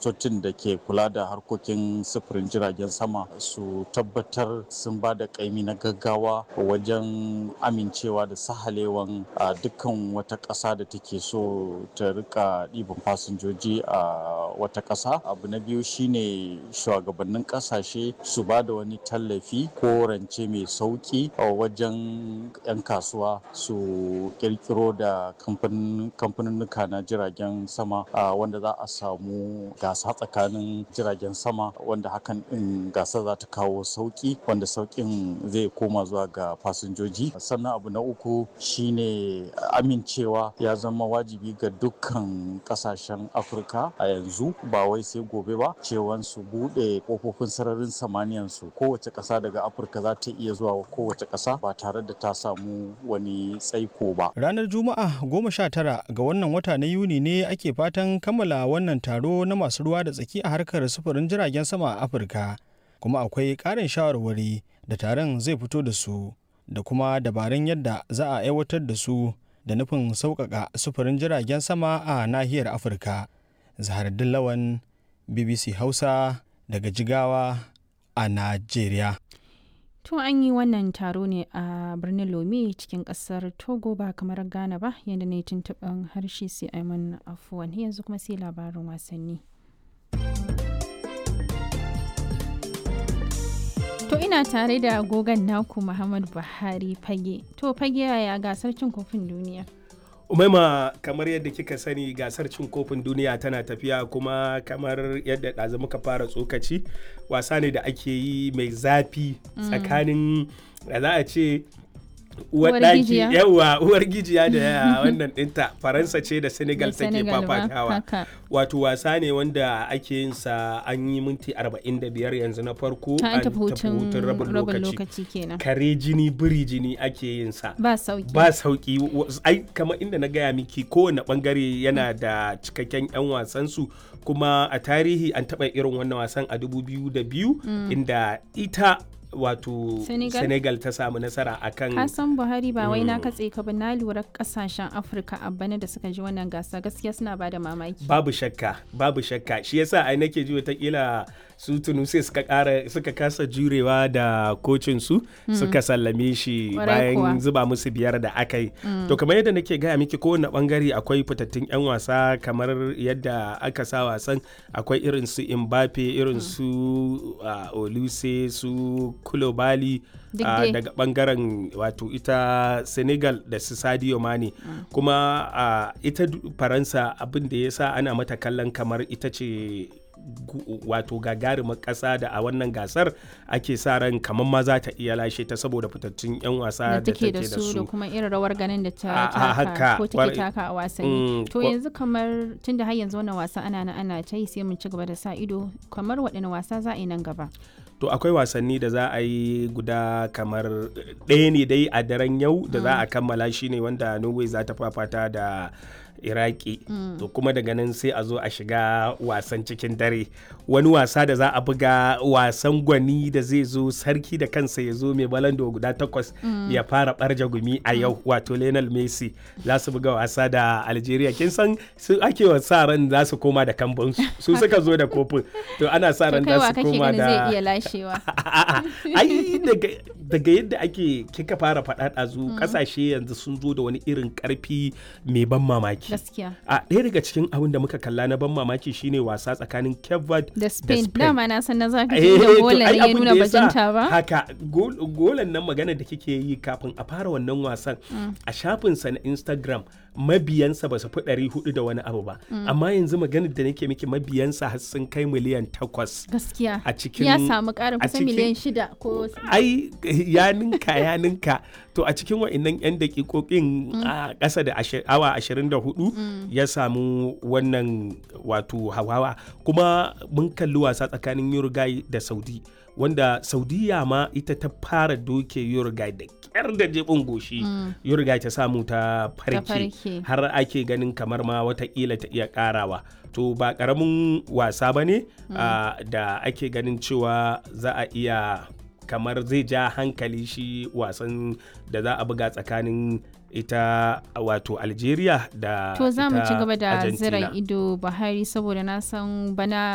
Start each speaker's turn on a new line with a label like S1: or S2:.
S1: ministocin da ke kula da harkokin sufurin jiragen sama su tabbatar sun ba da kaimi na gaggawa wajen amincewa da sahalewan a dukkan wata ƙasa da take so ta rika ɗiban fasinjoji a wata ƙasa abu na biyu shine shugabannin ƙasashe su ba da wani tallafi ko rance mai sauƙi a wajen 'yan kasuwa su kirkiro da kamfaninnuka na jiragen sama wanda za a samu gasa tsakanin jiragen sama wanda hakan din gasa za ta kawo sauki wanda saukin zai koma zuwa ga fasinjoji sannan abu na uku shine amincewa ya zama wajibi ga dukkan kasashen afirka a yanzu ba wai sai gobe ba cewan su bude kofofin sararin samaniyan su kowace kasa daga afirka za ta iya zuwa kowace kasa ba tare da ta samu wani tsaiko ba
S2: ranar juma'a goma sha tara ga wannan wata na yuni ne ake fatan kammala wannan taro na masu ruwa da tsaki a harkar sufurin jiragen sama a afirka kuma akwai ƙarin shawarwari da taron zai fito da su da kuma dabarun yadda za a aiwatar da su da nufin sauƙaƙa sufurin jiragen sama a nahiyar afirka zahardin lawan bbc hausa daga jigawa a najeriya
S3: To an yi wannan taro ne a birnin Lome cikin kasar Togo ba kamar Ghana ba yadda na yi tuntuɓin harshe sai Aiman afuwan yanzu kuma sai labarin wasanni. To ina tare da agogon naku Muhammad Buhari fage. To fage yaya gasar cin kofin duniya?
S4: umaima kamar yadda kika sani gasar cin kofin duniya tana tafiya kuma kamar yadda ɗazu muka fara tsokaci wasa ne da ake yi mai zafi tsakanin da za a ce uwar daki yawa uwar gijiya da wannan dinta faransa ce da senegal take fafatawa wato wasa ne wanda ake yin sa an yi minti 45 yanzu na farko
S3: an tafi hutun rabin lokaci
S4: kare jini biri jini ake yin sa
S3: ba sauki
S4: ba sauki ai kamar inda na gaya miki kowane bangare yana da cikakken yan wasan su kuma a tarihi an taba irin wannan wasan a 2002 inda ita wato senegal, senegal ta samu nasara a kan
S3: kasan buhari ba wai na katse ka ba na lura kasashen afirka a bana da suka ji wannan gasa gaskiya suna ba da mamaki
S4: babu shakka babu shakka shi yasa ai nake ji watakila su tunisia suka kara suka kasa jurewa da kocin su mm. suka sallame shi bayan zuba musu biyar da aka yi mm. to kamar yadda nake gaya miki kowane bangare akwai fitattun yan wasa kamar yadda aka sa wasan akwai irin su mbappe irin su uh, oluse su kulobali uh, daga bangaren wato ita senegal da su sadio mane mm. kuma uh, ita faransa abin da ya sa ana mata kallon kamar ita ce wato gagarumar ƙasa da a wannan gasar ake sa ran kamar ma za ta iya lashe ta saboda fitattun 'yan wasa da take da su
S3: da kuma irin rawar ganin da ta taka ko take taka a wasanni to yanzu kamar tunda har yanzu wannan wasa ana na ana ta yi sai mun ci gaba da sa ido kamar waɗanne wasa za a yi nan gaba
S4: to akwai wasanni da za a yi guda kamar ɗaya ne dai a daren yau da za a kammala shi ne wanda norway za ta fafata da iraki mm. to kuma daga nan sai a zo a shiga wasan cikin dare wani wasa da za a buga wasan gwani da zai zo sarki da kansa ya zo mai balando guda takwas mm. ya fara barja gumi a yau mm. wato lionel messi za su buga wasa da algeria kin san su ake wa sa ran za su koma da kambun su suka zo da kofin to ana sa ran za su koma da
S3: zai iya lashewa
S4: ai daga yadda ake kika fara faɗa ɗazu ƙasashe yanzu sun zo da wani irin ƙarfi mai ban mamaki
S3: gaskiya
S4: a ɗaya daga cikin abin da muka kalla na ban mamaki shine wasa tsakanin Cape Verde
S3: da Spain dama na san na zaka da golan ya nuna bajinta ba
S4: haka golan nan magana da kike yi kafin a fara wannan wasan a shafinsa na Instagram mabiyansa ba su fi ɗari hudu da wani abu ba amma yanzu maganar da nake miki mabiyansa har sun kai miliyan takwas
S3: gaskiya
S4: a cikin
S3: ya samu ƙarin kusan miliyan shida ko
S4: ai ya ninka ya ninka to a cikin wa'annan yan dakikokin a ƙasa da awa ashirin da hudu ya samu wannan wato hawawa kuma mun kalli wasa tsakanin Uruguay da Saudi wanda saudiya ma ita ta fara doke Uruguay da kyar da jebin goshi Uruguay ta samu ta farke har ake ganin kamar ma watakila ta iya karawa to ba karamin wasa ba ne da ake ganin cewa za a iya kamar zai ja hankali shi wasan da za a buga tsakanin ita wato algeria da
S3: to za mu ci gaba da zira ido buhari saboda na san bana